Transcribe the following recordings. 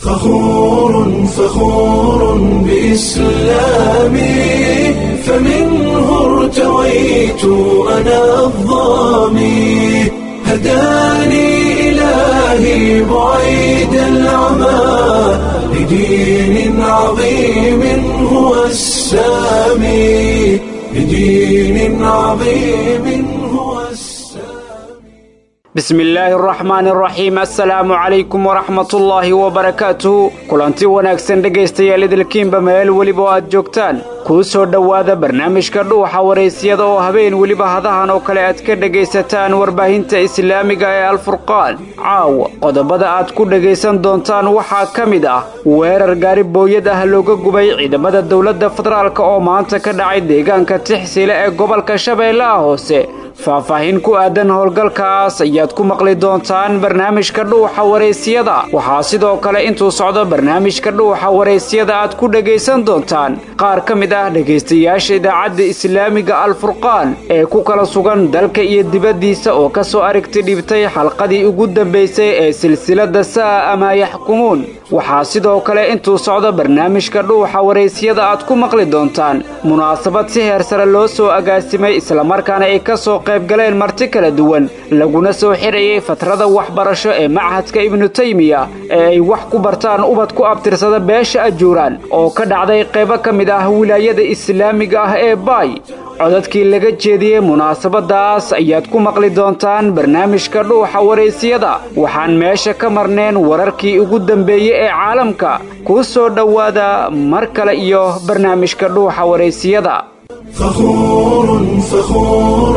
فخور فخور بإسلامي فمنه ارتويت أنا الظامي هداني إلهي بعيد العمى لدين عظيم هو السامي لدين عظيم هو السامي bismi illaahi araxmaan araxiim assalaamu calaykum waraxmatullaahi wabarakaatuhu kulanti wanaagsan dhegaystayaal idilkiinba meel weliba oo aad joogtaan kuu soo dhowaada barnaamijka dhuuxa waraysyada oo habeen weliba hadahan oo kale aad ka dhegaysataan warbaahinta islaamiga ee alfurqaan caawa qodobada aad ku dhegaysan doontaan waxaa ka mid ah weerar gaari booyad ah looga gubay ciidamada dowladda federaalk oo maanta ka dhacay deegaanka tixsile ee gobolka shabeellaha hoose faahfaahin ku aadan howlgalkaas ayaad ku maqli doontaan barnaamijka dhuuxa waraysyada waxaa sidoo kale intuu socdo barnaamijka dhuuxa waraysyada aad ku dhegaysan doontaan qaar ka mid ah dhegaystayaasha idaacadda islaamiga alfurqaan ee ku kala sugan dalka iyo dibaddiisa oo ka soo aragti dhibtay xalqadii ugu dambaysay ee silsilada sa'a amaa yaxkumuun waxaa sidoo kale intuu socdo barnaamijka dhuuxa waraysyada aad ku maqli doontaan munaasabad si heer sare loo soo agaasimay islamarkaana ay ka soo qayb galeen marti kala duwan laguna soo xirayay fatrada waxbarasho ee machadka ibnu taymiya ee ay wax ku bartaan ubad ku abtirsada beesha ajuuraan oo ka dhacday qaybo ka mid ah wilaayada islaamiga ah ee baay codadkii laga jeediyey munaasabadaas ayaad ku maqli doontaan barnaamijka dhuuxa waraysyada waxaan meesha ka marneen wararkii ugu dambeeyey ee caalamka kuu soo dhowaada mar kale iyo barnaamijka dhuuxa waraysyada فخور فخور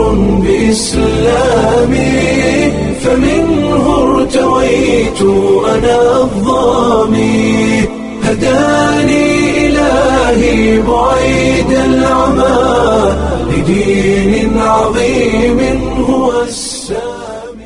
بإسلامي فمنه ارتويت أنا الظامي هداني إلهي بعيد العمى لدين عظيم هو السامي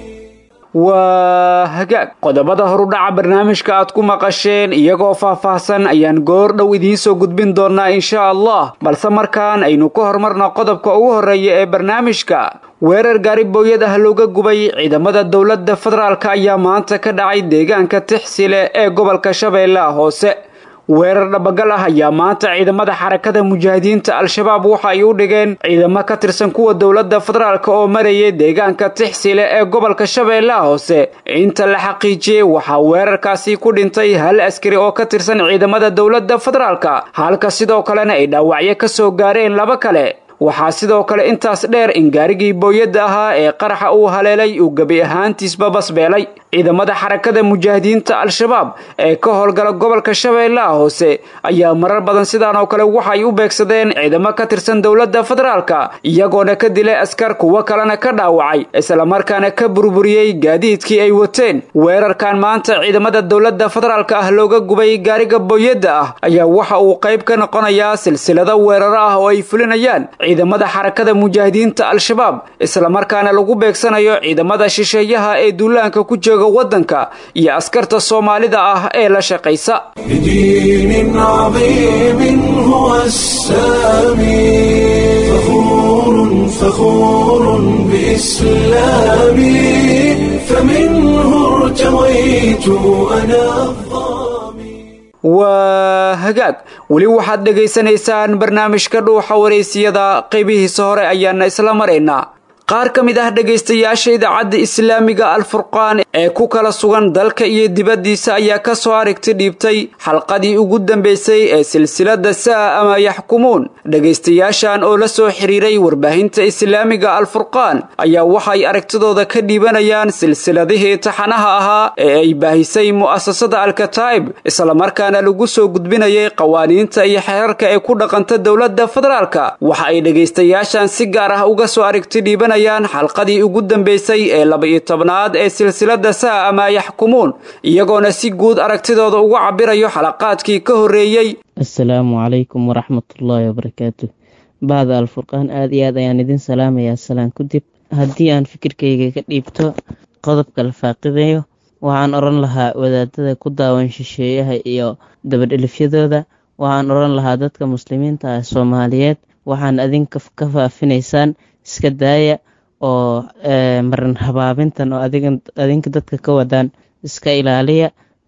waa hagaag qodobada horudhaca barnaamijka aad ku maqasheen iyagoo faahfaahsan ayaan goor dhow idiin soo gudbin doonnaa insha allah balse markaan aynu ka hormarno qodobka ugu horreeya ee barnaamijka weerar gaari booyad ah looga gubay ciidamada dowladda federaalk ayaa maanta ka dhacay deegaanka tixsile ee gobolka shabeellaha hoose weerar dhabagal ah ayaa maanta ciidamada xarakada mujaahidiinta al-shabaab waxa ay u dhigeen ciidamo ka tirsan kuwa dowladda federaalk oo marayay deegaanka tixsile ee gobolka shabeellaha hoose inta la xaqiijiyey waxaa weerarkaasi ku dhintay hal askari oo ka tirsan ciidamada dowladda federaalk halka sidoo kalena ay dhaawacyo ka soo gaareen laba kale waxaa sidoo kale intaas dheer in gaarigii booyadda ahaa ee qaraxa uu haleelay uu gebi ahaantiisba basbeelay ciidamada xarakada mujaahidiinta al-shabaab ee ka howlgala gobolka shabeellaha hoose ayaa marar badan sidaan oo kale waxay u beegsadeen ciidamo ka tirsan dowladda federaalka iyagoona ka dilay askar kuwo kalena ka dhaawacay islamarkaana ka burburiyey gaadiidkii ay wateen weerarkan maanta ciidamada dowladda federaalka ah looga gubay gaariga booyadda ah ayaa waxa uu qayb ka noqonayaa silsilado weeraro ah oo ay fulinayaan ciidamada xarakada mujaahidiinta al-shabaab islamarkaana lagu beegsanayo ciidamada shisheeyaha ee duulaanka ku jooga waddanka iyo askarta soomaalida ah ee la shaqaysa لدين عظيم هو السامي فخور فخور بإسلامي فمنه ارتويت أنا الظامي waa hagaag weli waxaad dhegaysanaysaan barnaamijka dhuuxa waraysiyada qaybihiisa hore ayaana isla maraynaa qaar ka mid ah dhegaystayaasha idaacadda islaamiga alfurqaan ee ku kala sugan dalka iyo dibaddiisa ayaa ka soo aragti dhiibtay xalqadii ugu dambaysay ee silsilada sa'a ama yaxkumuun dhegaystayaashan oo la soo xiriiray warbaahinta islaamiga alfurqaan ayaa waxay aragtidooda ka dhiibanayaan silsiladihii taxanaha ahaa ee ay baahisay mu'asasada alkataa'ib islamarkaana lagu soo gudbinayay qawaaniinta iyo xeerarka ee ku dhaqanta dowladda federaalka waxa ay dhegaystayaashan si gaar ah uga soo aragti dhiibanayaan xalqadii ugu dambaysay ee laba-iyo tobnaad ee silsilada sa'a ama yaxkumuun iyagoona si guud aragtidooda uga cabirayo xalaqaadkii ka horreeyey assalaamu calaykum waraxmatullaahi wabarakaatu bahda alfurqaan aada iyo aad ayaan idin salaamayaa salaan kadib haddii aan fikirkayga ka dhiibto qodobka la faaqidayo waxaan odhan lahaa wadaadada ku daawan shisheeyaha iyo dabadhelifyadooda waxaan odhan lahaa dadka muslimiinta ah soomaaliyeed waxaan adinka ka faafinaysaan iska daaya oo maran habaabintan oo adinka dadka ka wadaan iska ilaaliya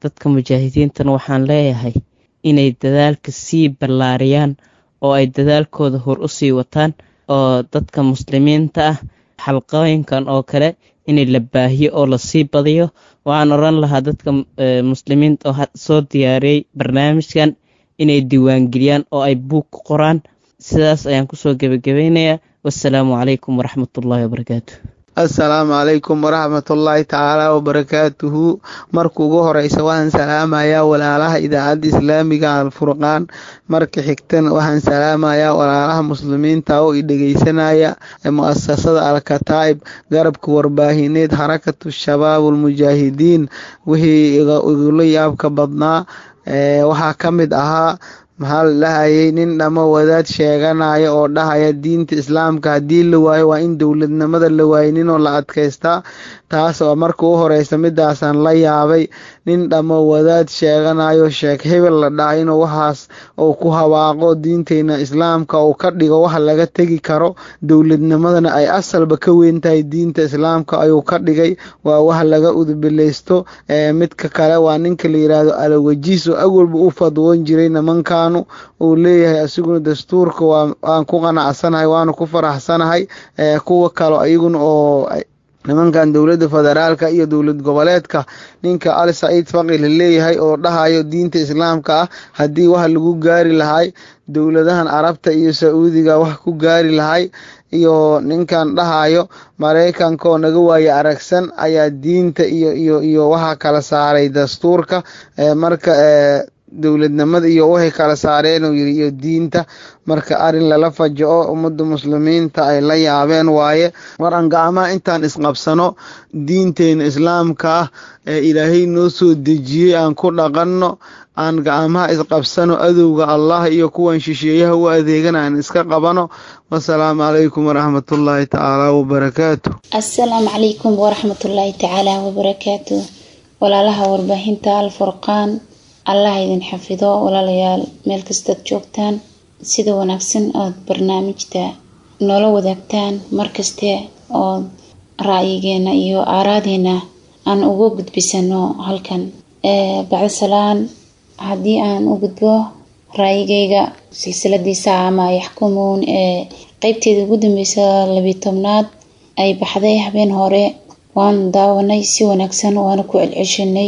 dadka mujaahidiintana waxaan leeyahay inay dadaalka sii ballaariyaan oo ay dadaalkooda hor u sii wataan oo dadka muslimiinta ah xalqooyinkan oo kale inay la baahiyo oo lasii badiyo waxaan oran lahaa dadka muslimiinta oo soo diyaariyey barnaamijkan inay diiwaangeliyaan oo ay buug ku qoraan sidaas ayaan kusoo gebagabaynayaa wassalaamu calaykum waraxmatullaahi wabarakaatu assalaamu calaykum waraxmatullaahi tacaala wabarakaatuhu marka ugu horeysa waxaan salaamayaa walaalaha idaacadda islaamiga alfurqaan marka xigtana waxaan salaamayaa walaalaha muslimiinta oo i dhegeysanaya mu'asasada alkataa'ib garabka warbaahineed xarakatu shabaab ulmujaahidiin wixii igula yaabka badnaa waxaa ka mid ahaa maxaa la dhahayay nin dhamo wadaad sheeganaya oo dhahaya diinta islaamka haddii la waayo waa in dowladnimada la waayo ninoo la adkaystaa taas oo marka u horeysa midaasaan la yaabay nin dhamo wadaad sheeganayo sheek hebel la dhaha inuu waxaas uu ku hawaaqo diinteyna islaamka uu ka dhigo wax laga tegi karo dowladnimadana ay asalba ka weyn tahay diinta islaamka ayuu ka dhigay waa wax laga udubileysto midka kale waa ninka la yiraahdo alawajiis oo awalba u fadwoon jiray nimankaanu uu leeyahay asiguna dastuurka waan ku qanacsanahay waana ku faraxsanahay kuwa kale iyaguna oo nimankan dowladda federaalka iyo dowlad goboleedka ninka ali saciid faqi la leeyahay oo dhahayo diinta islaamka ah haddii wax lagu gaari lahay dowladahan carabta iyo sacuudiga wax ku gaari lahay iyo ninkan dhahayo maraykanka oo naga waaye aragsan ayaa diinta iyo iyo iyo waxa kala saaray dastuurka marka dowladnimada iyo waxay kala saareen uu yiri iyo diinta marka arin lala fajaco ummadda muslimiinta ay la yaabeen waaye war aan gacmaha intaan isqabsano diinteena islaamka ah ee ilaahay noo soo dejiyey aan ku dhaqanno aan gacmaha isqabsano adowga allah iyo kuwan shisheeyaha u adeegan aan iska qabano wasalaamu calaykum waraxmatullaahi tacaala wabarakaatu assalaamu calaykum waraxmatullaahi tacaala wabarakaatu walaalaha warbaahinta alfurqaan allah idin xafido walaalayaal meel kastaad joogtaan sida wanaagsan ood barnaamijta noola wadaagtaan markaste ood ra'yigeena iyo aaraadeena aan uga gudbisano halkan bacdisalaan haddii aan u gudbo ra'yigayga silsiladiisa ama yaxkumuun ee qeybteeda ugu dambeysa labiyi tobnaad ay baxday habeen hore waan daawanay si wanaagsan waana ku celceshanay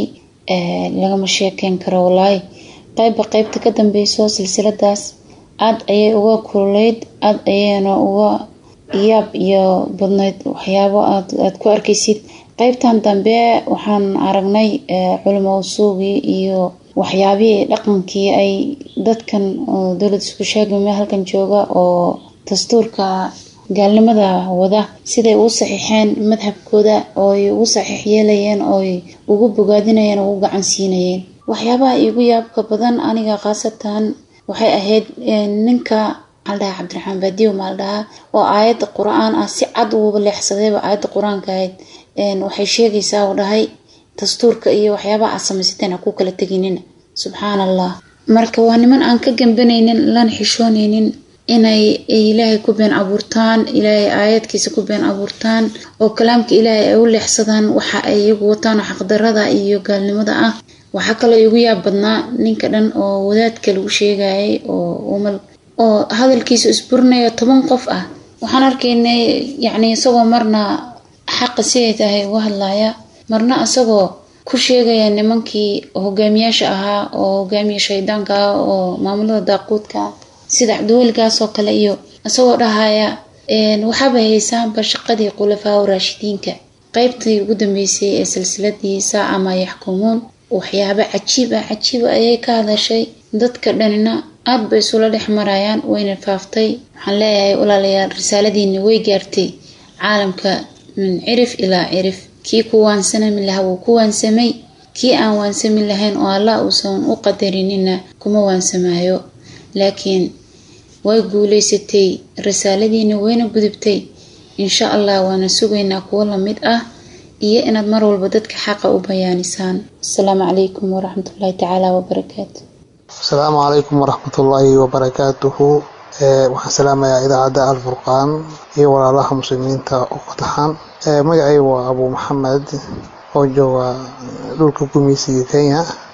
lagama sheekeyn karo walaahi qeybba qeybta ka dambeyso silsiladaas aada ayay uga kululeyd aada ayayna uga yaab iyo badnayd waxyaabo aada ku arkaysid qeybtan dambe waxaan aragnay culimo usuugii iyo waxyaabihii dhaqankii ay dadkan dowlad isku sheegame halkan jooga oo dastuurka gaalnimada wada siday ugu saxiixeen madhabkooda ooy ugu saxiix yeelayeen ooy ugu bogaadinayeen ugu gacan siinayeen waxyaabaha iigu yaabka badan aniga khaasatan waxay ahayd ninka maaldhaha cabdiraxmaan baadiyo maaldhaha oo aayadda qur-aan ah si cad uuba leexsadayba aayadda qur-aanka ahayd waxay sheegaysaa uu dhahay dastuurka iyo waxyaabaha aad samaysateen ha ku kala teginina subxaan allah marka waa niman aan ka gambanaynin lana xishoonaynin inay ilaahay ku been abuurtaan ilaahay aayadkiisa ku been abuurtaan oo kalaamka ilaahay ay u leexsadaan waxa ay iyagu wataan oo xaqdarada iyo gaalnimada ah waxaa kaloo igu yaab badnaa ninka dhan oo wadaadka lagu sheegayay oo umal oo hadalkiisa isburinayo toban qof ah waxaan arkaynay yacni isagoo marna xaqa siday tahay uga hadlaya marna isagoo ku sheegaya nimankii hogaamiyaasha ahaa oo hogaamiya shaydaanka ah oo maamulada daaquudka ah sida cabdiweligaas oo kale iyo isagoo dhahaya waxaaba haysaanba shaqadii khulafaa raashidiinka qeybtii ugu dambeysay ee silsiladiisa ama yaxkumuun waxyaaba cajiib ah cajiiba ayay ka hadashay dadka dhanina aada bay isula dhex marayaan wayna faaftay waxaan leeyahay walaalayaal risaaladiini way gaartay caalamka min cirif ilaa cirif kii ku waansami lahaa wuu ku waansamay kii aan waansami lahayn oo allah uusan u qadarinina kuma waansamaayo laakiin way guuleysatay risaaladiina wayna gudubtay insha allah waana sugaynaa kuwo lamid ah iyo inaad mar walba dadka xaqa u bayaanisaan asalaamu calaykum waraxmatullaahi tacaala wabarakaatu asalaamu calaykum waraxmatullaahi wabarakaatuhu waxaan salaamayaa idaacadda alfurqaan iyo walaalaha muslimiinta oo fataxan magacay waa abuu maxamed oo jooga dhulka gumeysiga kenya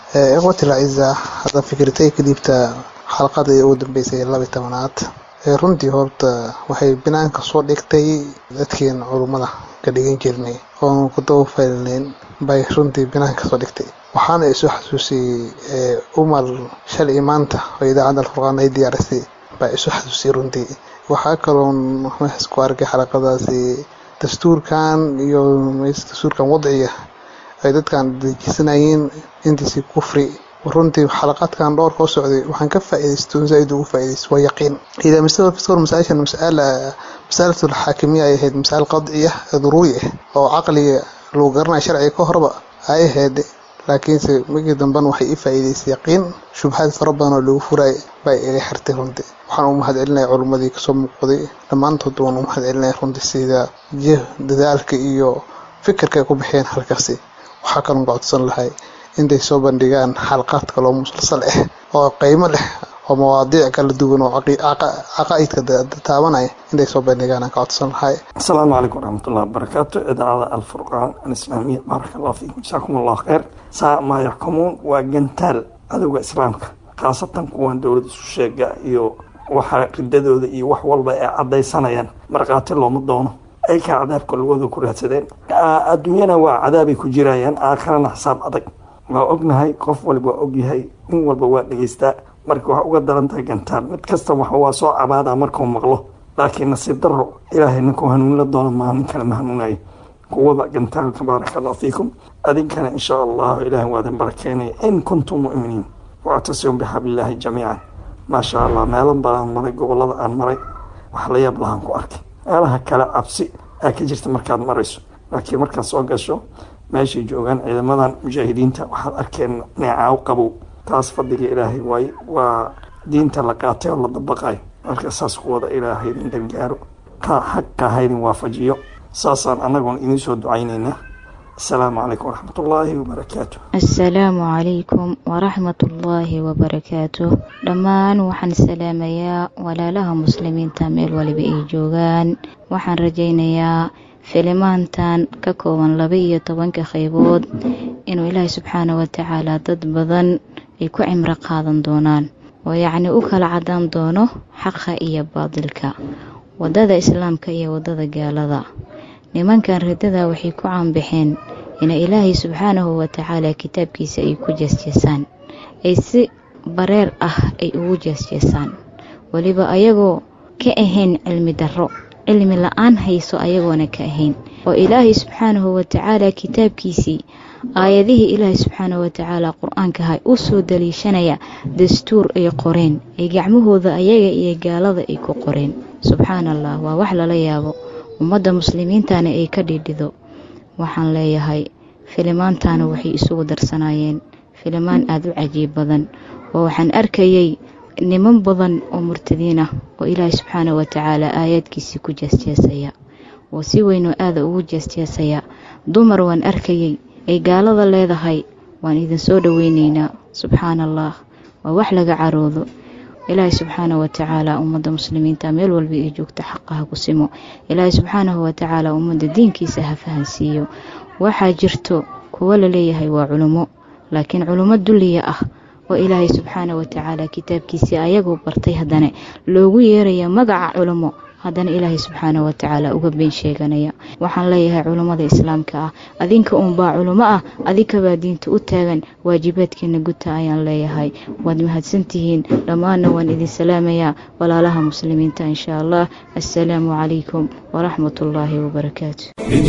ikhwati lciza hadda fikirtay ka dhiibta xalqadii ugu dambeysay laba tobanaad runtii horta waxay banaanka soo dhigtay dadkeen culummada ka dhigan jirnay oon ku dabafalnayn bay runtii banaanka soo dhigtay waxaana isu xasuusiyey umar shalay maanta oo idaacadda alfurqaan ay diyaarisay baa isu xasuusiyey runtii waxaa kaloon meeshaas ku arkay xalaqadaasi dastuurkan iyo dastuurkan wadciga ay dadkan dejisanayeen intiisi kufri runtii xalaqaadkan dhowr koo socday waxaan ka faa'iidaysto zaaid ugu faa'iidaysto waa yaqiin idaa masala fiskor masaa'ishan mas'ala mas'alatul xaakimiya ay ahayd mas'al qadciya daruuri ah oo caqliga lagu garanayo sharciga ka horba ay ahayd laakiinse markii dambena waxay ii faa'iidaysay yaqiin shubhaad fara badan oo lagu furay bay iga xirtay runtii waxaan u mahad celinaya culummadii kasoo muuqday dhammaantood waan u mahad celinaya runtii sida dadaalka iyo fikirka ay ku bixeen halkaasi waxaa kaloo gocodsan lahay intay soo bandhigaan xalqaad kaloo musalsal ah oo qiimo leh oo mawaadiic kala duwan oo caqaa'idka taabanaya intay soo bandhigaan aan ka codsan lahay asalaamu calaykum waraxmatullahi wabarakaatu idaacada alfurqaan alislaamiya baaraka allahu fiikum jasaakum allahu khayr saa maa yaxkumuun waa gantaal cadowga islaamka khaasatan kuwan dowlad isu sheega iyo waxa ridadooda iyo wax walba ay caddaysanayaan markhaati looma doono ay ka cadaabka lugooda ku raadsadeen adduunyana waa cadaabay ku jirayaan aakharana xisaab adag waa ognahay qof waliba waa ogyahay nin walba waa dhegeystaa marka waxaa uga daran tahay gantaal mid kasta waxa waa soo cabaadaa markuu maqlo laakiin nasiib daro ilaahay ninkuu hanuunla doono maa nin kale ma hanuunayo kuwada gantaalka baaraka allahu fiikum adinkana insha allahu ilaahay waadan barakeynaya in kuntum mu'miniin wactasimu bixablillaahi jamiican maasha allah meelo badan maray gobolada aan maray wax la yaab lahaan ku arkay meelaha kale cabsi aa ka jirta markaad marayso laakiin markaad soo gasho meeshay joogaan ciidamadan mujaahidiinta waxaad arkeen neecaaw qabow taas fadliga ilaahay waaye waa diinta la qaatay oo la dabaqayo marka saas kuwada ilaahay idin gargaaro ka xaqa haydin waafajiyo saasaan annagoon idiin soo ducaynaynaa asalaamu calaykum waraxmatullaahi wabarakaatu assalaamu calaykum waraxmatullaahi wabarakaatu dhammaan waxaan salaamayaa walaalaha muslimiinta meel waliba ay joogaan waxaan rajaynayaa filimaantan ka kooban laba iyo tobanka qaybood inuu ilaahay subxaana watacaala dad badan ay ku cimro qaadan doonaan oo yacni u kala cadaan doono xaqa iyo baadilka waddada islaamka iyo waddada gaalada nimankan riddada waxay ku caanbaxeen inay ilaahay subxaanahu watacaala kitaabkiisa ay ku jeesjeesaan ay si bareer ah ay ugu jeesjeesaan weliba ayagoo ka ahayn cilmi darro cilmi la-aan hayso ayagoona ka ahayn oo ilaahay subxaanahu watacaala kitaabkiisii aayadihii ilaahay subxaanahu watacaala qur-aankaha u soo daliishanaya dastuur ay qoreen ay gacmahooda ayaga iyo gaalada ay ku qoreen subxaana allah waa wax lala yaabo ummadda muslimiintana ay ka dhidhido waxaan leeyahay filimaantana waxay isugu darsanaayeen filimaan aada u cajiib badan oo waxaan arkayay niman badan oo murtadiin ah oo ilaahay subxaana watacaala aayaadkiisii ku jeesjeesaya oo si weynoo aada ugu jeesjeesaya dumar waan arkayay ay gaalada leedahay waan idinsoo dhoweyneynaa subxaana allah waa wax laga caroodo ilaahay subxaana watacaala ummadda muslimiinta meel walba ay joogta xaqaha ku simo ilaahay subxaanahu watacaala ummadda diinkiisa ha fahansiiyo waxaa jirto kuwo laleeyahay waa culummo laakiin culummo dulliya ah oo ilaahay subxaana watacaala kitaabkiisii ayagoo bartay haddana loogu yeeraya magaca culummo haddana ilaahay subxaana watacaala uga been sheeganaya waxaan leeyahay culummada islaamka ah adinka uunbaa culummo ah adikabaa diinta u taagan waajibaadkeena guta ayaan leeyahay waad mahadsantihiin dhammaanna waan idin salaamayaa walaalaha muslimiinta insha allah assalaamu calaykum waraxmat ullaahi wabarakaatu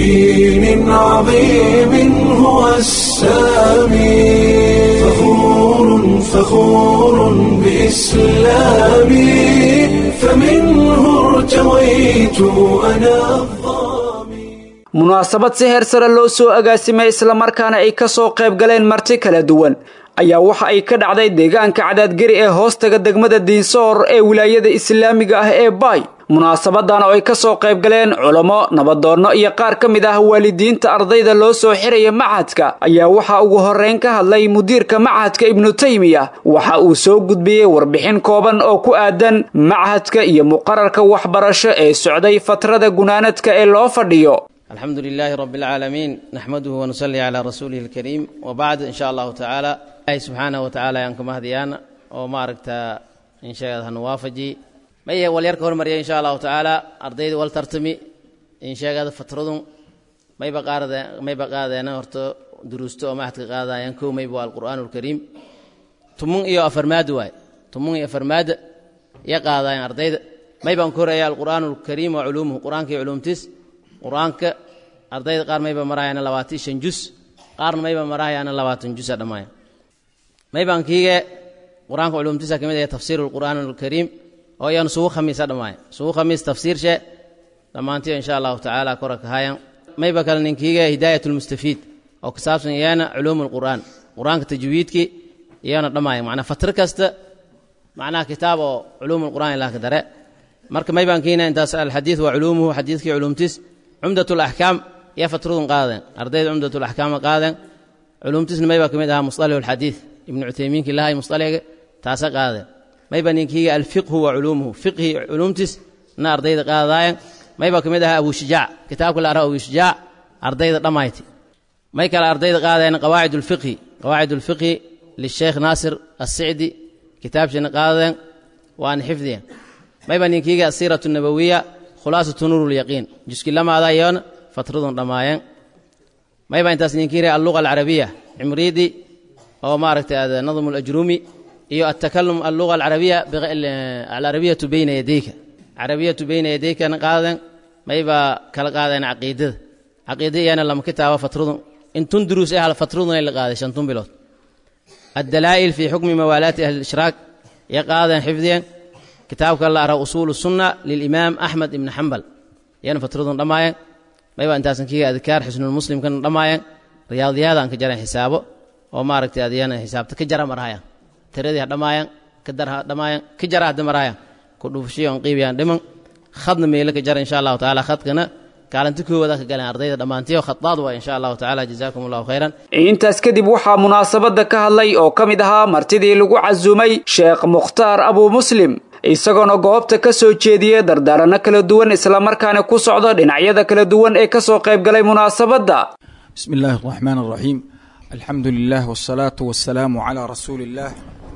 بدين عظيم هو السامي فخور فخور بإسلامي فمنه ارتويت أنا الظامي munaasabad si heer sare loo soo agaasimay islamarkaana ay ka soo qayb galeen marti kala duwan ayaa waxa ay ka dhacday deegaanka cadaadgeri ee hoostaga degmada diinsoor ee wilaayada islaamiga ah ee baay munaasabadan oo ay ka soo qayb galeen culamo nabadoonno iyo qaar ka mid ah waalidiinta ardayda loo soo xiraya machadka ayaa waxaa ugu horreyn ka hadlay mudiirka machadka ibnu taymiya waxa uu soo gudbiyey warbixin kooban oo ku aadan machadka iyo muqararka waxbarasho ee socday fatrada gunaanadka ee loo fadhiyo الحمد لله رب العالمين نحمده ونصلي على رسوله الكريم وبعد إن شاء الله تعالى ilaahi subxaanahu watacaala ayaan ka mahadiyaana oo maaragta insheegad hanu waafaji maye walyar ka hormarya insha allahu tacaala ardayda wal tartami insheegada fatradun mayba qaarade mayba qaadeena horta duruusto oo maxadka qaadayaan kow mayba waa alqur'aanu alkariim tumun iyo afarmaada waaye tumun iyo afarmaada iyo qaadayaan ardayda maybaan ku horeeya alqur'aanu alkariim wa culuumuhu qur'aanka iyo culuumtiis qur'aanka ardayda qaar mayba marahayaana labaatan shan jus qaarna mayba marahayaana labaatan jusa dhammaaya maybaan kiige qur'aanka culuumtiisa ka mid ah tafsiiru alqur'aan alkariim oo iyanu sugu khamiisa dhammaaya sugu khamiis tafsiirshe dhammaantiyo insha allahu tacaala kora kahayan mayba kale ninkiige hidaayat lmustafiid oo ka saabsan iyana culuum alqur'aan qur'aanka tajwiidki iyana dhammaaya macnaa fatro kasta macnaha kitaab oo culuum alqur'aan ilaah ka dare marka maybaan kiina intaas alxadiid waa culuumuhu xadiidkii culuumtiis cumdat alaxkaam iyo fatradun qaadeen ardayda cumdat alaxkaama qaadeen culuumtiisna maybaa ka mid ahaa musطalix alxadiid ibnu cuthaymiinki lahay musطalixiga taasa qaadeen mayba ninkiiga alfiqhu wa culuumuhu fiqhi culuumtiis na ardayda qaadaayen maybaa ka mid ahaa abushijaac kitaabka la ara abushijaac ardayda dhammayti may kale ardayda qaadeen qawaacid ulfiqhi qawaacid ulfiqhi lisheekh naasir assicdi kitaabshina qaadeen waana xifdiyen mayba ninkiiga asiiratu nabawiya khulaasatu nuur lyaqiin juski lamaada iyoona fatradun dhammaayeen mayba intaas ninkiire alluga alcarabiya cimriidi oo maaragtay ad nadmu alajrumi iyo atakalum alluga alcarabiya alcarabiyatu bayna yadayka carabiyatu bayna yadaykana qaadeen mayba kala qaadeen caqiidada caqiida iyana lama kitaaba fatradun intun duruus eh hal fatradun ay la qaaday shantun bilood addalaa'il fi xukmi mawaalaati ahli ishraak iyo qaadeen xifdiyeen kitaabka la ara usuulu sunna lilimaam axmed ibni xambal iyana fatradun dhammaayeen mayba intaasan kiga adkaar xusnulmuslimkana dhammaayeen riyaadiyaadan ka jareen xisaabo oo maaragtay adiyana xisaabta ka jara marhayan tiradii ha dhammaayeen ka dar ha dhammaayeen ka jara hadda marhayan ku dhufshiyo on qiibiyaan dhiman khadna meelo ka jara insha allahu tacaala khadkana kaalinta koowada ka galeen ardayda dhammaantiyo khadaad waa insha allahu tacaala jazaakum allahu khayran intaas kadib waxaa munaasabadda ka hadlay oo ka mid ahaa martidii lagu casuumay sheekh mukhtaar abuu muslim isagoona goobta ka soo jeediyey dardaaranno kala duwan islamarkaana ku socda dhinacyada kala duwan ee ka soo qayb galay munaasabadda bismi illaahi araxmaan araxiim alxamdu lilah wsalaatu wasalaamu calaa rasuuli illaah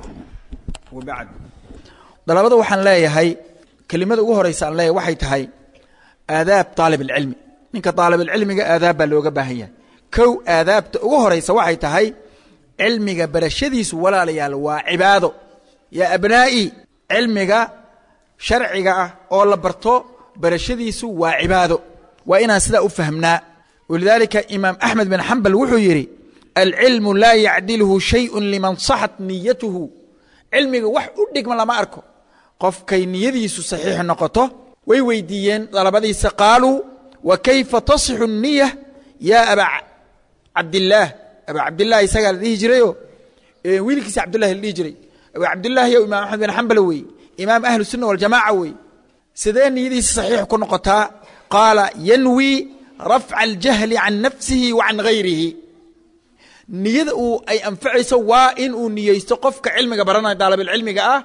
wabacd dalabada waxaan leeyahay kelimada ugu horeysa aan leeyahay waxay tahay aadaab aalib alcilmi ninka aalibulcilmiga aadaab baa looga baahan yahay kow aadaabta ugu horeysa waxay tahay cilmiga barashadiisu walaalayaal waa cibaado yaa abnaa'i cilmiga sharciga ah oo la barto barashadiisu waa cibaado waa inaan sidaa u fahmnaa walidaalika imaam axmed bin xambal wuxuu yidhi alcilmu laa yacdilhu shayun liman saxat niyatuhu cilmiga wax u dhigma lama arko qofkay niyadiisu saxiix noqoto way weydiiyeen dalabadiisa qaaluu wa kayfa tasixu niya yaa aba cabdillaah aba cabdilah isagaa la dhihi jirayo wiilkiisa cabdullahi la dhihi jiray aba cabdillahi yow imaam axmed bin xambal weeye imaam ahlu sunna waljamaaca weeye sidee niyadiisa saxiix ku noqotaa qaala yanwi rafca aljahli can nafsihi wa can gayrihi niyada uu ay anfacayso waa in uu niyeysto qofka cilmiga baranaya daalabilcilmiga ah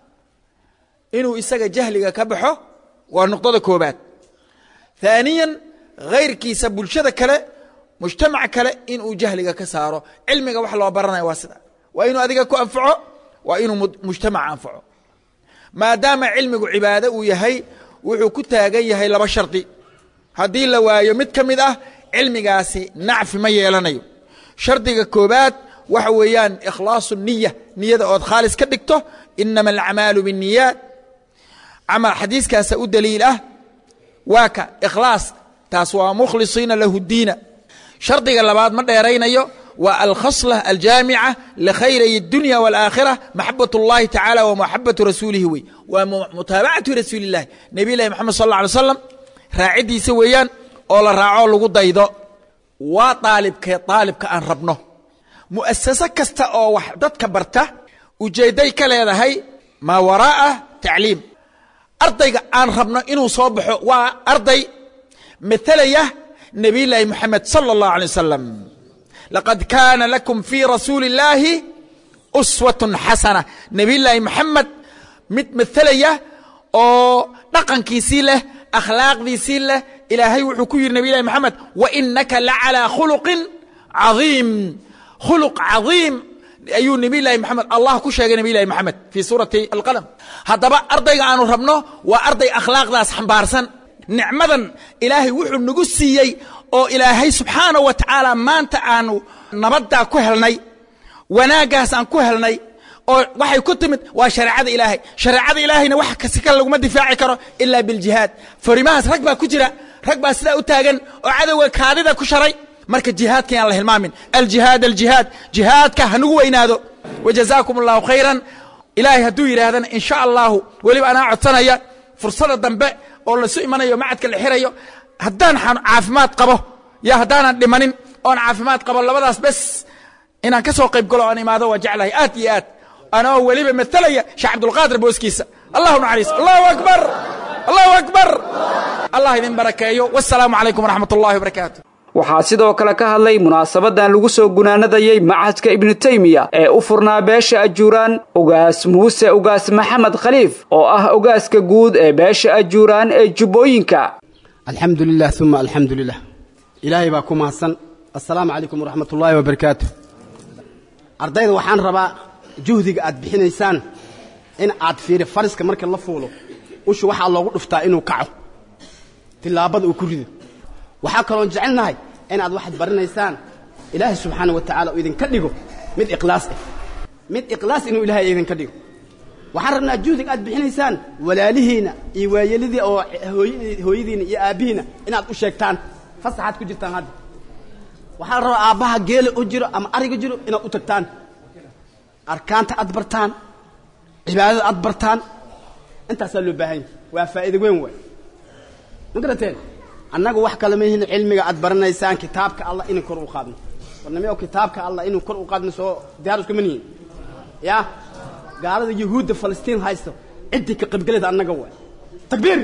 inuu isaga jahliga ka baxo waa nuqdada koobaad ثaaniya hayrkiisa bulshada kale mujtamac kale inuu jahliga ka saaro cilmiga wax loo baranaya waa sida waa inuu adiga ku anfaco waa inuu mujtamac anfaco maadaama cilmigu cibaado uu yahay wuxuu ku taagan yahay laba shardi haddii la waayo mid ka mid ah cilmigaasi nacfi ma yeelanayo shardiga koobaad waxa weeyaan ikhlaasu niya niyada ood khaalis ka dhigto inama alacmaalu binniyaat camal xadiiskaasa u daliil ah waa ka ikhlaas taas waa mukhlisiina lahu diina shardiga labaad ma dheeraynayo waa alkhasla aljaamica likhayray اdunya wاlaakhira maxabat اllahi tacala wa maxabatu rasuulihi wey waa mutaabacatu rasuuli اllahi nebiy lahi moxamed sal اlla alay slam raaciddiisa weeyaan oo la raaco lagu daydo waa aalibkee aalibka aan rabno mu'asaso kasta oo wax dadka barta ujeedday ka leedahay maa waraa'a tacliim ardayga aan rabno inuu soo baxo waa arday matalaya nebiy llaahi moxamed sala اllahu alay wasalam laqad kaana lakum fii rasuuli اllaahi uswatun xasana nebiy llaahi moxamed mid matalaya oo dhaqankiisii leh akhlaaqdiisii leh ilaahay wuxuu ku yidhi nebiy llahi moxamed wa inaka la calىa khuluqin cadiim khuluq cadiim ayuu nebiylahi maxamed allah ku sheegay nebiylahi maxamed fii suurati alqalam haddaba ardayga aanu rabno waa arday akhlaaqdaas xambaarsan nicmadan ilaahay wuxuu nagu siiyey oo ilaahay subxaana wa tacaala maanta aanu nabaddaa ku helnay wanaaggaas aan ku helnay oo waxay ku timid waa shareecada ilaahay shareecada ilaahayna wax kasi kale laguma difaaci karo ilaa biljihaad farimahaas rag baa ku jira rag baa sidaa u taagan oo cadowga kaadida ku sharay marka jihaadka yaan la hilmaamin aljihaad aljihaad jihaadka hanugu weynaado wajazaakum allahu khayran ilaahay hadduu yidhaahdana in sha allahu weliba anaa codsanaya fursada dambe oo lasu imanayo macadka la xirayo haddaan caafimaad qabo yo haddaanan dhimanin oon caafimaad qabo labadaas bes inaan ka soo qayb galo oon imaado waa jeclahay aad iyo aad anoo weliba matalaya sheekh cabdulqaadir booskiisa allahu naxariis allahu akbar allahu akbar allah idin barakeeyo wasalaamu calaykum waraxmat ullahi wabarakaatu waxaa sidoo kale ka hadlay munaasabadan lagu soo gunaanadayey macadka ibnu teymiya ee u furnaa beesha ajuuraan ugaas muuse ugaas maxamed khaliif oo ah ogaaska guud ee beesha ajuuraan ee jubbooyinka alxamdu lilah uma alxamdu lilah ilaahay baa ku mahadsan assalaamu calaykum waraxmat ullaahi wabarakaatu ardayda waxaan rabaa juhdiga aad bixinaysaan in aad fiiri fariska marka la fuulo usha waxaa loogu dhuftaa inuu kaco tillaabada uu ku rido waxaa kaloon jecelnahay inaad waxaad baranaysaan ilaahay subxaana wa tacaala uu idinka dhigo mid ikhlaas ah mid ikhlaas inuu ilaahay idinka dhigo waxaan rabnaa juhdiga aad bixinaysaan walaalihiinna iyo waayelidii oo hooyadiina iyo aabbihiina inaad u sheegtaan fasaxaad ku jirtaan hadda waxaa la rabaa aabbaha geela u jiro ama ariga jiro inaad u tagtaan arkaanta aad bartaan cibaadada aad bartaan intaasaa loo baahan yahy waa faa'iida weyn waay ma garateen annagu wax kale ma yihin cilmiga aad baranaysaan kitaabka allah inuu kor u qaadno warnimeo kitaabka allah inuu kor u qaadno soo diyaar iskuma nihin ya gaalada yahuudda falastiin haysto ciddii ka qaybgaleeda annaga waay takbiir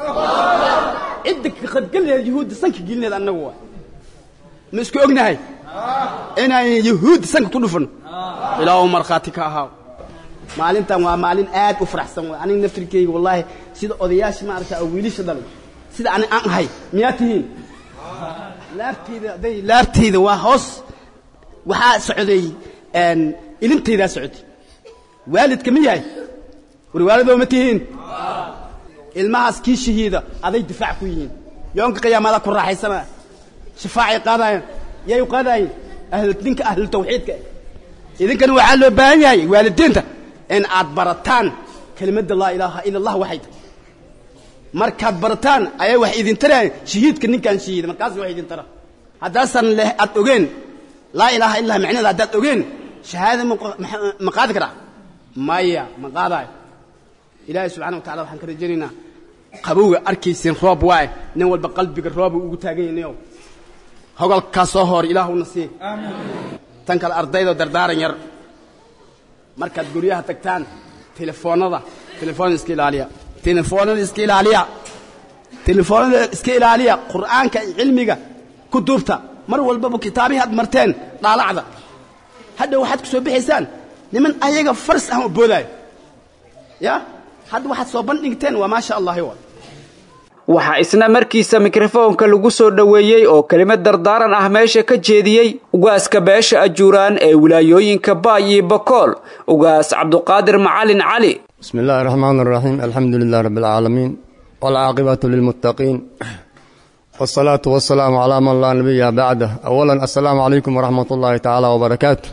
cidda ka qaybgaleeda yahuudda sanka gelineeda annaga waay ma isku ognahay inaan yahuudda sanka ku dhufano ilaahu markhaati ka ahaaw maalintan waa maalin aad u faraxsan waay aniga naftirkeyga wallaahi sida odayaasha maaragta oo wiilasha dhalay sida ani aan ahay miyaa tihiin laabtayda hadday laabtayda waa hoos waxaa socday ilintaydaa socotay waalidka ma yahay war waalidoo ma tihiin ilmahaas kii shahiida aday difaac ku yihiin yoonka qiyaamada ku raaxaysanaya shafaacay qaadayaan yay u qaadayeen ahl ninka ahlu tawxiidka idinkana waxaa loo baahan yahay waalidiinta in aad barataan kelimadda laa ilaaha ila allah waxay tahay markaad barataan ayaa wax idin tarayaan shahiidka ninkaan shahiida markaas wax idin tara haddaasan leh aad ogeen laa ilaaha illah macnaheeda haddaad ogeen shahaada ma qaadi karaa maya ma qaadaayo ilaahay subxana wa tacala waxaan ka rajaynaynaa qabowga arkaysiin roob waaye nin walba qalbiga rooba ugu taagan yahnayow hogolkaa soo hoor ilaahuna sii tan kale ardaydo dardaaran yar markaad guryaha tagtaan telefoonada telefoonada iska ilaaliya telefoonada iska ilaaliya telefoonada iska ilaaliya qur'aanka iyo cilmiga ku duubta mar walbaba kitaabihi aad marteen dhaalacda hadda waxaad ku soo bixaysaan niman ayaga faras ah oo boodaayo ya hadda waxaad soo bandhigteen waa maasha allahi wa waxaa isna markiisa mikrofoonka lagu soo dhoweeyey oo kelimad dardaaran ah meesha ka jeediyey ugaaska beesha ajuuraan ee wilaayooyinka baay iyo bakool ugaas cabduqaadir macalin cali بسم الله الرحمن الرحيم الحمد لله رب العالمين والعاقبة للمتقين والصلاة والسلام على من لا نبي بعده أولا السلام عليكم ورحمة الله تعالى وبركاته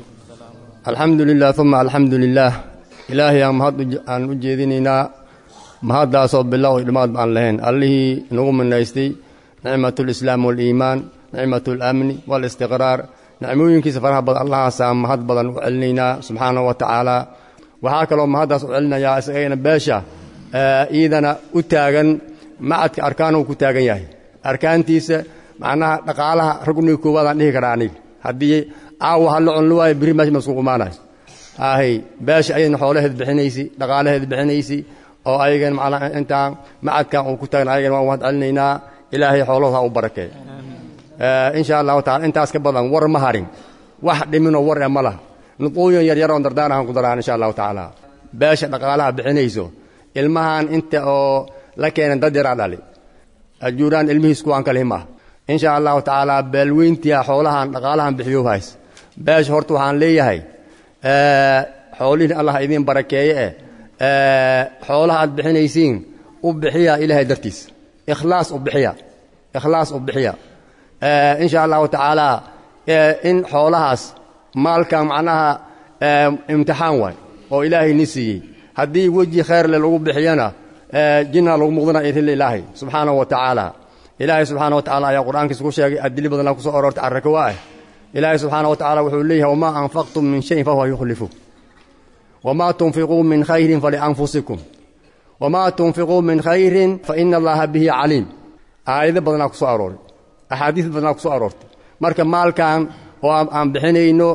الحمد لله ثم الحمد لله إلهي مهد أن أجيذننا مهد أصاب بالله وإدماد عن لهن الله نقوم من نيستي نعمة الإسلام والإيمان نعمة الأمن والاستقرار نعموين كي سفرها بض الله سام مهد بضن وعلننا سبحانه وتعالى waxaa kaloo mahaddaas u celinayaa isagayna beesha iidana u taagan macadka arkaanuu ku taagan yahay arkaantiisa macnaha dhaqaalaha ragni koowaadaan dhihi karaa aniga haddii caawa ha la cunlo waayo biri meesha masku qumaanayo ahay beesha ayadna xoolaheed bixinaysi dhaqaalaheed bixinaysi oo ayagan macnaha intaan macadkan uu ku taagan ayagana waan mahad celinaynaa ilaahay xoolahooda ha u barakeeyo insha allahu tacala intaas ka badan war ma harin wax dhiminoo war ee ma laha nuquuyan yaryaroon dardaanahan ku daraan insha allahu tacaala beesha dhaqaalaha bixinayso ilmahan inta oo la keenan dad yaraa dhali ajuuraan ilmihiis kuwaan kalihi maaha insha allahu tacaala beelweyntia xoolahan dhaqaalahan bixiyo hays beesha horta waxaan leeyahay xoolihiin allah idiin barakeeye eh xoolaha aad bixinaysiin u bixiya ilaahay dartiis ikhlaas u bixiya ikhlaas u bixiya insha allahu tacaala in xoolahaas maalka macnaha imtixaan waay oo ilaahay ni siiyey haddii weji khayrle lagu bixiyana jinna lagu muqdana irila ilaahay subxaanahu wa tacaala ilaahay subxaana wa tacala ayaa qur'aankiisa ku sheegay adili badanaa ku soo aroortay carraka waa ah ilaahay subxaana wa tacala wuxuu leeyahay wamaa anfaqtum min shayin fahuwa yukhlifu wamaa tunfiquu min khayrin falianfusikum wamaa tunfiquu min khayrin faina allaha bihi caliim aayado badanaa ku soo arooray axaadiis badanaa ku soo aroortay marka maalkan oo aan bixinayno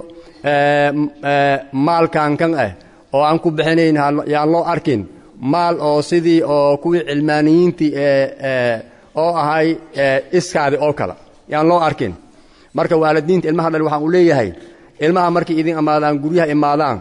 maalkan kan ah oo aan ku bixinayn yaan loo arkin maal oo sidii oo kuwii cilmaaniyiintii oo ahay iskaadi oo kale yaan loo arkin marka waalidiinta ilmaha dhal waxaan u leeyahay ilmaha markay idin imaadaan guryaha imaadaan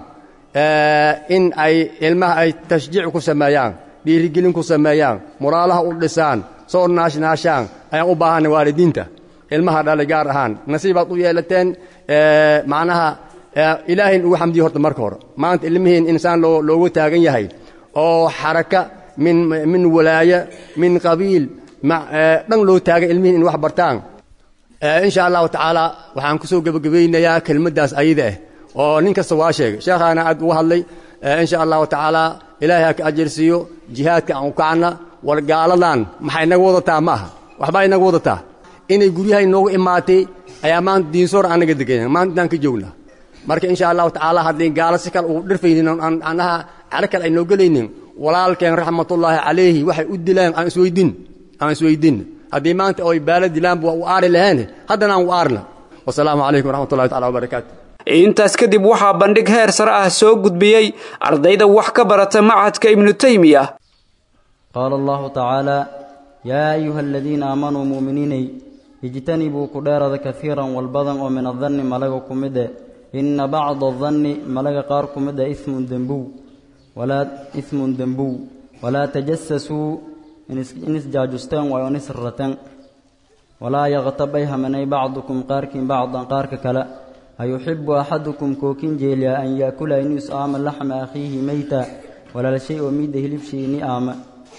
in ay ilmaha ay tashjiic ku sameeyaan dhiirigelin ku sameeyaan muraalaha u dhisaan soo naashnaashaan ayaan u baahanay waalidiinta ilmaha dhalay gaar ahaan nasiibaad u yeelateen macnaha ilaahayn ugu xamdiyo horta marka hore maanta ilmihiin insaan loo loogu taagan yahay oo xaraka min min walaaya min qabiil dhan loo taagan ilmihiin in wax bartaan insha allahu tacaala waxaan ku soo gebagabaynayaa kelmaddaas ayada ah oo nin kasta waa sheegay sheekhaana aad uga hadlay insha allahu tacaala ilaahay ha ka ajarsiiyo jihaadka aan u kacna war gaaladan maxay inaga wadataa ma aha waxbaa inaga wadataa inay guryaha inoogu imaatay ayaa maanta diinsoor anaga degan maanta intaan ka joognaa marka insha allahu tacaala haddii gaalo si kale uu dhirfaynin anaha calo kale aynoo gelaynin walaalkeen raxmatullaahi calayhi waxay u dilaan aan isweydin aan isweydin haddii maanta oy baala dilaanba waa u aari laheen haddana aan u aarna wasalaamu calaykum waraxmatullahi tacala wabarakaatu intaas kadib waxaa bandhig heer sare ah soo gudbiyey ardayda wax ka barata machadka ibnu teymiya qaala allahu tacaala yaa ayuha aladiina aamanuu mu'miniinay ijtanibuu ku dheerada kafiiran walbadan oo min adanni malaga ku mid e inna bacda adanni malaga qaar ku mid a ismun dembow walaa ismun dembow walaa tajasasuu in isjaajusteen waayo on isrirateen walaa yaktabay hamanay bacdukum qaarkiin bacdan qaarka kale ayuxibu axadukum kookin jeeliya an yaakula inuu is aama laxma akhiihi meyta walaalshay oo miidda hilibshiini aama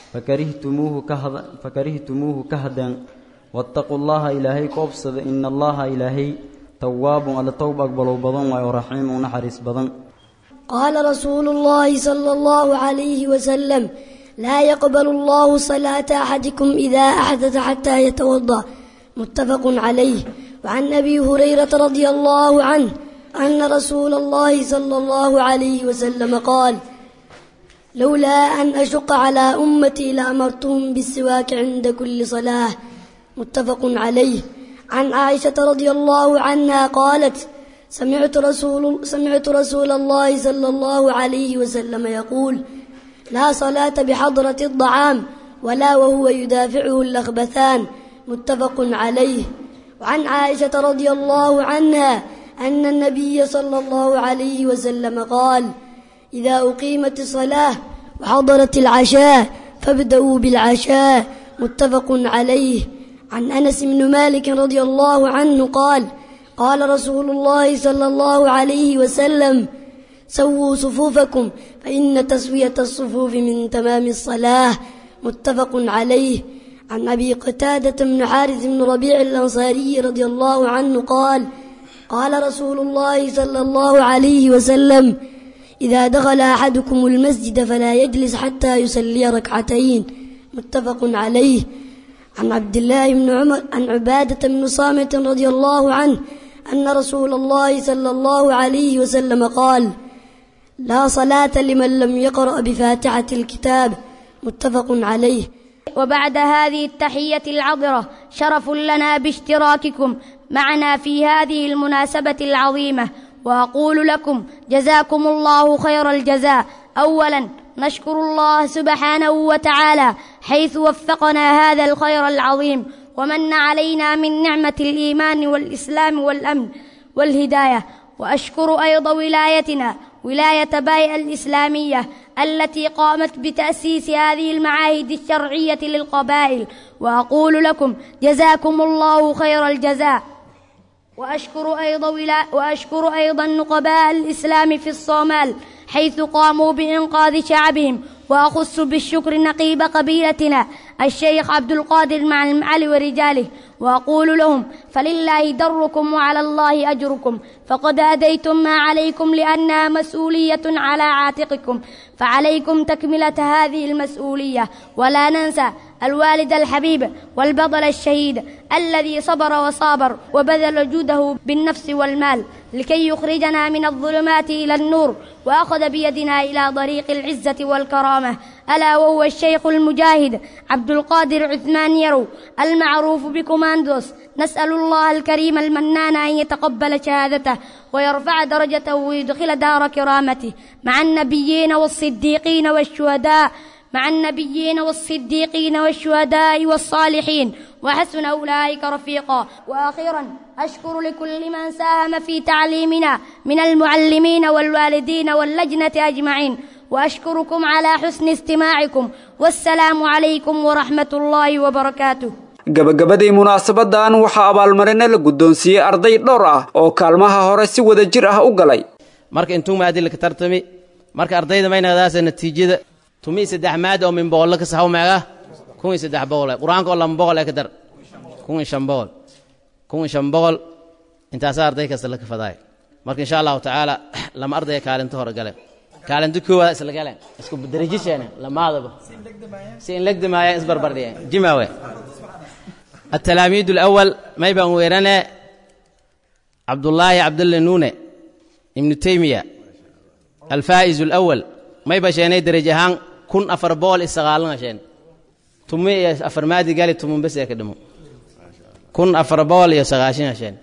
fakarihitumuuhu ka hadeen waataquu llaha ilaahay ku obsada ina allaha ilaahay tawaabun alla towb aqbalow badan waayo raxiimu naxariis badan قال رسول الله صلى الله عليه وسلم لا يقبل الله صلاة أحدكم إذا أحدث حتى يتوضأ متفق عليه وعن أبي هريرة رضي الله عنه أن رسول الله صلى الله عليه وسلم قال لولا أن أشق على أمتي لأمرتهم بالسواك عند كل صلاة متفق عليه عن عائشة رضي الله عنها قالت سمعت رسول, سمعت رسول الله صلى الله عليه وسلم يقول لا صلاة بحضرة الطعام ولا وهو يدافعه الأخبثان متفق عليه وعن عائشة رضي الله عنها أن النبي صلى الله عليه وسلم قال إذا أقيمت الصلاة وحضرت العشاء فابدأوا بالعشاء متفق عليه عن أنس بن مالك رضي الله عنه قال قال رسول الله صلى الله عليه وسلم سووا صفوفكم فإن تسوية الصفوف من تمام الصلاة متفق عليه عن أبي قتادة بن حارث بن ربيع الأنصاري رضي الله عنه قال قال رسول الله صلى الله عليه وسلم إذا دخل أحدكم المسجد فلا يجلس حتى يصلي ركعتين متفق عليه عن عبد الله بن عمر عن عبادة بن صامت رضي الله عنه أن رسول الله صلى الله عليه وسلم قال لا صلاة لمن لم يقرأ بفاتحة الكتاب متفق عليه وبعد هذه التحية العطرة شرف لنا باشتراككم معنا في هذه المناسبة العظيمة وأقول لكم جزاكم الله خير الجزاء أولا نشكر الله سبحانه وتعالى حيث وفقنا هذا الخير العظيم ومن علينا من نعمة الإيمان والإسلام والأمن والهداية وأشكر أيضا ولايتنا ولاية باي الإسلامية التي قامت بتأسيس هذه المعاهد الشرعية للقبائل وأقول لكم جزاكم الله خير الجزاء وأشكر أيضا ولا وأشكر أيضا نقباء الإسلام في الصومال حيث قاموا بإنقاذ شعبهم وأخص بالشكر نقيب قبيلتنا الشيخ عبد القادر مع المعالي ورجاله وأقول لهم فلله دركم وعلى الله أجركم فقد أديتم ما عليكم لأنها مسؤولية على عاتقكم فعليكم تكملة هذه المسؤولية ولا ننسى الوالد الحبيب والبطل الشهيد الذي صبر وصابر وبذل جوده بالنفس والمال لكي يخرجنا من الظلمات إلى النور وأخذ بيدنا إلى طريق العزة والكرامة ألا وهو الشيخ المجاهد عبد القادر عثمان يرو المعروف بكوماندوس نسأل الله الكريم المنان أن يتقبل شهادته ويرفع درجته ويدخل دار كرامته مع النبيين والصديقين والشهداء مع النبيين والصديقين والشهداء والصالحين وحسن أولئك رفيقا وأخيرا أشكر لكل من ساهم في تعليمنا من المعلمين والوالدين واللجنة أجمعين وأشكركم على حسن استماعكم والسلام عليكم ورحمة الله وبركاته gabagabadii munaasabadan waxaa abaalmarino la guddoonsiiyey arday dhowr ah oo kaalmaha hore si wada jir ah u galay marka intuu maadila ka tartami marka ardayda maynadaasa natiijada tumii saddex maad oo min boqollo ka saxaw meega kun iyo saddex boqol qur-aanka oo lama boqol ee ka dar kun iyo shan boqol kun iyo shan boqol intaasaa arday kasta la kafadaay marka insha allahu tacaala lama ardaya kaalinta hore gale kaalinta koowaad isla galeen isku darajisheena lamaadaba si in legdamaaya isbarbardhiyeen jimawe التلاميذ الأول ما يبقى ويرنا عبد الله عبد الله نونة ابن تيمية الفائز الأول ما يبقى شيني درجة هان كن أفر بول استغالنا شين تمي أفر مادي قال تمون بس يكدمو كن أفر بول يستغاشين شين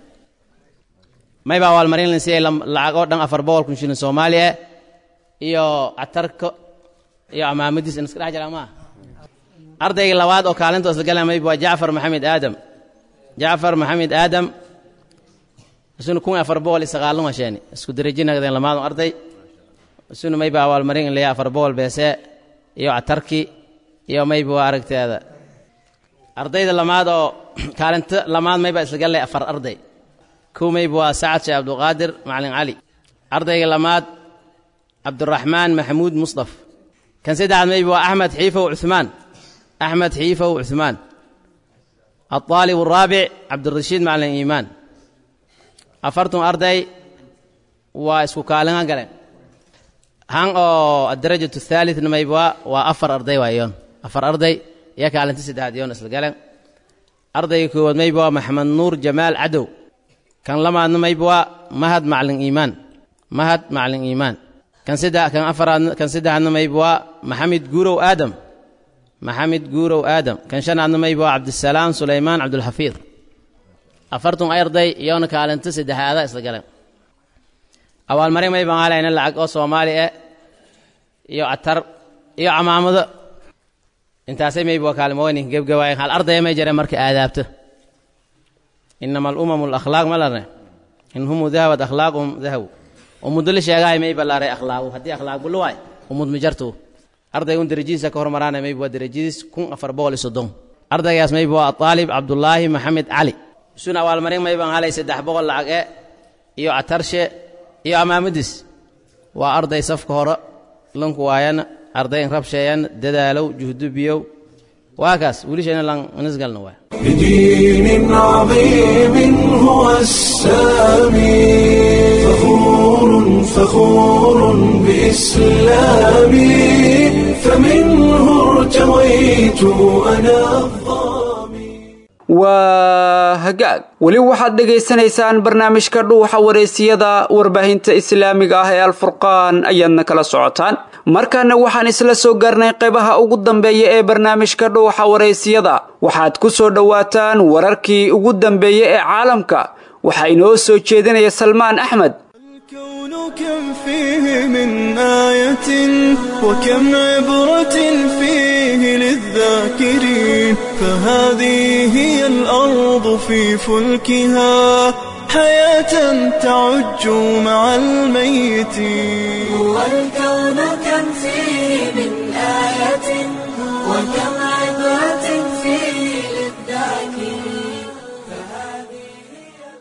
ما يبقى أول مرين لنسي لعقود دان أفر بول كن شين سوماليا iyo atarko iyo amaamadiis in iska dhex jira maa ardayga labaad oo kaalinta isla galamay waa jacfar maxamed aadam jacfar maxamed aadam isuna kun afar boqol iyo sagaalan washeeni isku derajinagdeen lamaadu arday isuna mayba abaalmarin in laya afar boqol beese iyo atarki iyo mayba waa aragteeda ardayda lamaad oo kaalinta lamaad mayba isla galay afar arday kow mayba waa sacad sheekh abdulqaadir macalin cali ardayga lamaad cabduraxmaan maxamuud musdaf kan saddexaad mayba waa axmed xiifow cuثmaan أحمد حيفة وعثمان الطالب الرابع عبد الرشيد معلن إيمان أفرتم أرضي واسكو كالنا قلن هان أو الدرجة الثالث نما يبوا وأفر أرضي وأيون أفر أرضي يا كالن تسد هاد يون أسل قلن أرضي كود ما يبوا محمد نور جمال عدو كان لما نما يبوا مهد معلن إيمان مهد معلن إيمان كان سدا كان أفر كان سدا نما يبوا محمد جورو آدم maxamed guurow aadam kan shanaadna mayba waa cabdisalaam sulaymaan cabdulxafiid afartun arday iyona kaalinta saddexaada isla galeen abaalmarin may baan halayna lacag oo soomaali ah iyo atar iyo camaamado intaasay mayba waa kaalmooynin gebgabaayeen hal ardaya may jareen marka aadaabto inama alumamu alakhlaaq ma larne in humu dahabat akhlaaquhum dahaw umuddo la sheegahay mayba laaray akhlaaqu haddii akhlaaq bulu waay umud ma jartuu ardaygun derajadiisa ka hormaraana mayba waa derajadiis kun afar boqol iyo soddon ardaygaas mayba waa aalib cabdulaahi maxamed cali isuna abaalmarin maybaan halay saddex boqol lacag e iyo catarshe iyo amaamadiis waa arday safka hore lanku waayana arday in rabsheeyana dadaalow juhdubiyow waa kaas wiilishayna lan nisgalna waa بدين عظيم هو السامي فخور فخور بإسلامي فمنه ارتويت أنا waa hagaag weli waxaad dhegaysanaysaan barnaamijka dhuuxa wareysiyada warbaahinta islaamiga ah ee alfurqaan ayaadna kala socotaan markaana waxaan isla soo gaarnay qaybaha ugu dambeeya ee barnaamijka dhuuxa wareysiyada waxaad ku soo dhowaataan wararkii ugu dambeeya ee caalamka waxaa inoo soo jeedinaya salmaan axmed كم فيه من آية وكم عبرة فيه للذاكرين فهذه هي الأرض في فلكها حياة تعج مع الميتين هو الكون كم فيه من آية وكم عبرة فيه للذاكرين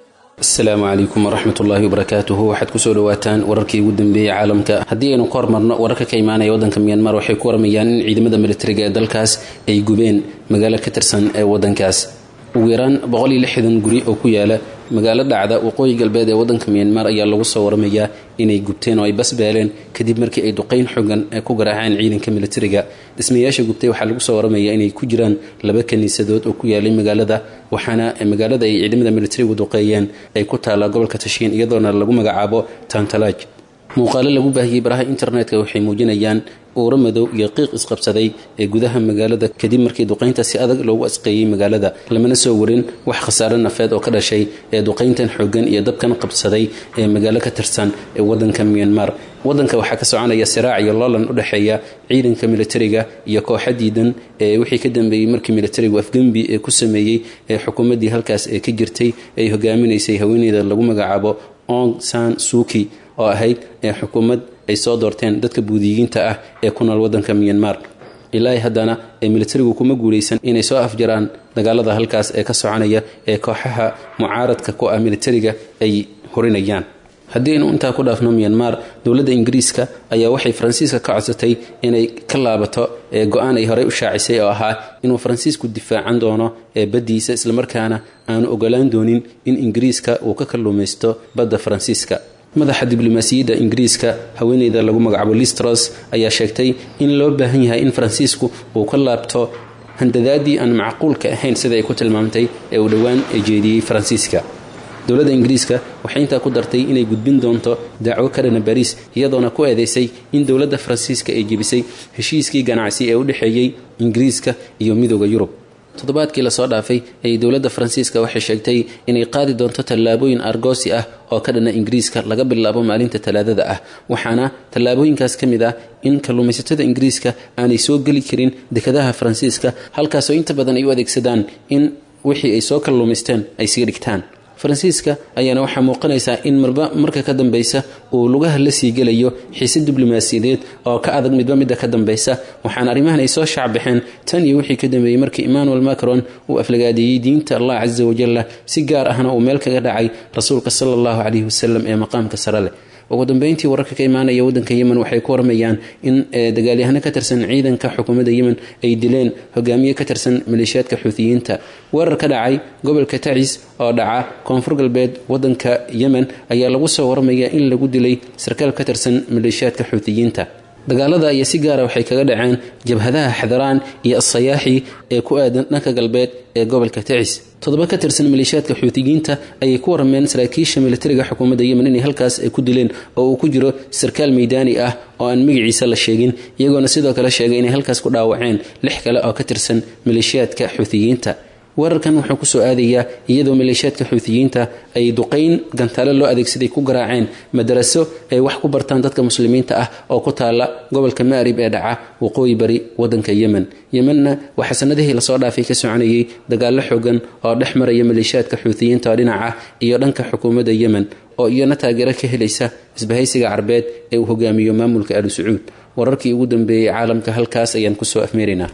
asalaamu calaykum waraxmat ullaahi wabarakaatuhu waxaad kusoo dhawaataan wararkii ugu dambeeyey caalamka haddii aynu ka hormarno wararka ka imaanaya waddanka myanmar waxay ku waramayaan in ciidamada militariga ee dalkaas ay gubeen magaalo ka tirsan ee waddankaas ugu yaraan guri oo ku yaala magaalo dhacda waqooyi galbeed ee waddanka myanmar ayaa lagu soo waramayaa inay gubteen oo ay basbaaleen kadib markii ay duqayn xogan ku garaaceen ciidanka militariga dhismayaasha gubtay waxaa lagu soo waramayaa inay ku jiraan laba kaniisadood oo ku yaalay magaalada waxaana magaalada ay ciidamada militarigu duqeeyeen ay ku taallaa gobolka tashiin iyadoona lagu magacaabo tantalaaj muuqaalo lagu baahiyey baraha internetka waxay muujinayaan uuro madow iyo qiiq isqabsaday ee gudaha magaalada kadib markii duqaynta si adag loogu asqeeyey magaalada lamana soo warin wax khasaare nafeed oo ka dhashay ee duqayntan xoogan iyo dabkan qabsaday ee magaalo ka tirsan ee wadanka myanmar wadanka waxaa ka soconaya siraac iyo loolan u dhexeeya ciidanka militariga iyo kooxa diidan ee wixii ka dambeeyey markii militarigu afgembi ee ku sameeyey ee xukuumaddii halkaas ee ka jirtay ay hogaaminaysay haweeneyda lagu magacaabo ong san suki oo ahayd ee xukuumad ay soo doorteen dadka buudiyiinta ah ee ku nool wadanka myanmar ilaahi haddana ee militarigu kuma guulaysan inay soo afjaraan dagaalada halkaas ee ka soconaya ee kooxaha mucaaradka ku ah militariga ay horinayaan haddii aynu intaa ku dhaafno myanmar dowladda ingiriiska ayaa waxay faransiiska ka codsatay inay ka laabato ee go-aan ay horey u shaacisay oo ahaa inuu faransiisku difaacan doono ee baddiisa islamarkaana aanu ogolaan doonin in ingiriiska uu ka kalluumaysto badda faransiiska madaxa diblomaasiyadda ingiriiska haweeneyda lagu magacaabo listros ayaa sheegtay in loo baahan yahay in faransiisku uu ka laabto handadaadii aan macquulka ahayn sida ay ku tilmaamtay ee uu dhowaan jeediyey faransiiska dowladda ingiriiska waxay intaa ku dartay inay gudbin doonto dacwo ka dhana bariis iyadoona ku eedeysay in dowladda faransiiska ay jebisay heshiiskii ganacsi ee u dhexeeyey ingiriiska iyo midooda yurub toddobaadkii lasoo dhaafay ayay dowladda faransiiska waxay sheegtay inay qaadi doonto tallaabooyin argoosi ah oo ka dhana ingiriiska laga bilaabo maalinta talaadada ah waxaana tallaabooyinkaas ka mid ah in kalluumaysatada ingiriiska aanay soo geli karin dekadaha faransiiska halkaasoo inta badan ay u adeegsadaan in wixii ay soo kalluumaysteen ay sii dhigtaan faransiiska ayaana waxaa muuqanaysaa in marba marka ka dambeysa uu lugaha la sii gelayo xiise diblomaasiyadeed oo ka adag midba midda ka dambeysa waxaana arrimahan ay soo shacbaxeen tan iyo wixii ka dambeeyey markii emmanuel macron uu aflagaadeeyey diinta allah casa wajalla si gaar ahna uu meel kaga dhacay rasuulka sala allahu caleyhi wasalam ee maqaamka sare leh ugu dambeyntii wararka ka imaanaya wadanka yemen waxay ku warmayaan in dagaalyahano ka tirsan ciidanka xukuumadda yemen ay dileen hogaamiye ka tirsan maleeshiyaadka xuutiyiinta weerar ka dhacay gobolka tacis oo dhaca koonfur galbeed wadanka yemen ayaa lagu soo warmaya in lagu dilay sarkaal ka tirsan maleeshiyaadka xuutiyiinta dagaalada ayaa si gaara waxay kaga dhaceen jabhadaha xadaraan iyo asayaaxi ee ku aadan dhanka galbeed ee gobolka tacis toddoba ka tirsan maleeshiyaadka xuutiyiinta ayay ku warameen saraakiisha militariga xukuumadda yemen inay halkaas ay ku dileen oo uu ku jiro sarkaal meydaani ah oo aan magaciisa la sheegin iyagoona sidoo kale sheegay inay halkaas ku dhaawaceen lix kale oo ka tirsan maleeshiyaadka xuutiyiinta weerarkan wuxuu kusoo aadayaa iyadoo maleeshiyaadka xuutiyiinta ay duqayn gantaale loo adeegsaday ku garaaceen madaraso ay wax ku bartaan dadka muslimiinta ah oo ku taala gobolka maarib ee dhaca waqooyi bari wadanka yemen yemenna waxaa sanadihii lasoo dhaafay ka soconayay dagaallo xoogan oo dhex maraya maleeshiyaadka xuutiyiinta oo dhinaca iyo dhanka xukuumadda yemen oo iyana taageero ka helaysa isbahaysiga carbeed ee uu hogaamiyo maamulka alu sacuud wararkii ugu dambeeyey caalamka halkaas ayaan kusoo afmeeraynaa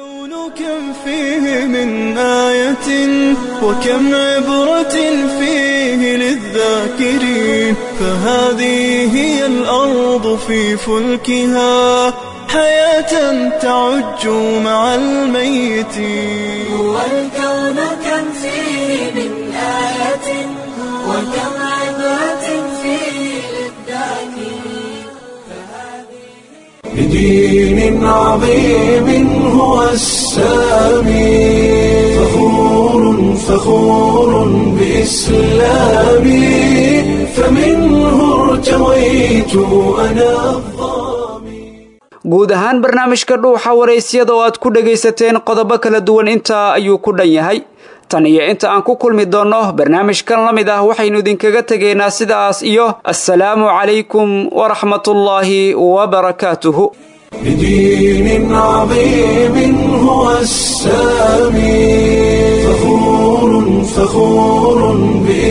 كم فيه من آية وكم عبرة فيه للذاكرين فهذه هي الأرض في فلكها حياة تعج مع الميتين هو الكون كم فيه من آية وكم عبرة فيه للذاكرين بدين عظيم هو السامي فخور فخور بإسلامي فمنه ارتويت أنا guud ahaan barnaamijka dhuuxa waraysyada oo aad ku dhagaysateen qodobo kala duwan intaa ayuu ku dhan yahay tan iyo inta aan ku kulmi doonno barnaamijkan la mid ah waxaynu idinkaga tegaynaa sidaas iyo assalaamu calaykum waraxmatullaahi wabarakaatuhu بدين عظيم هو السامي فخور فخور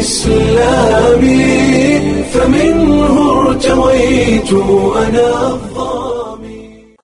بإسلامي فمنه ارتويت أنا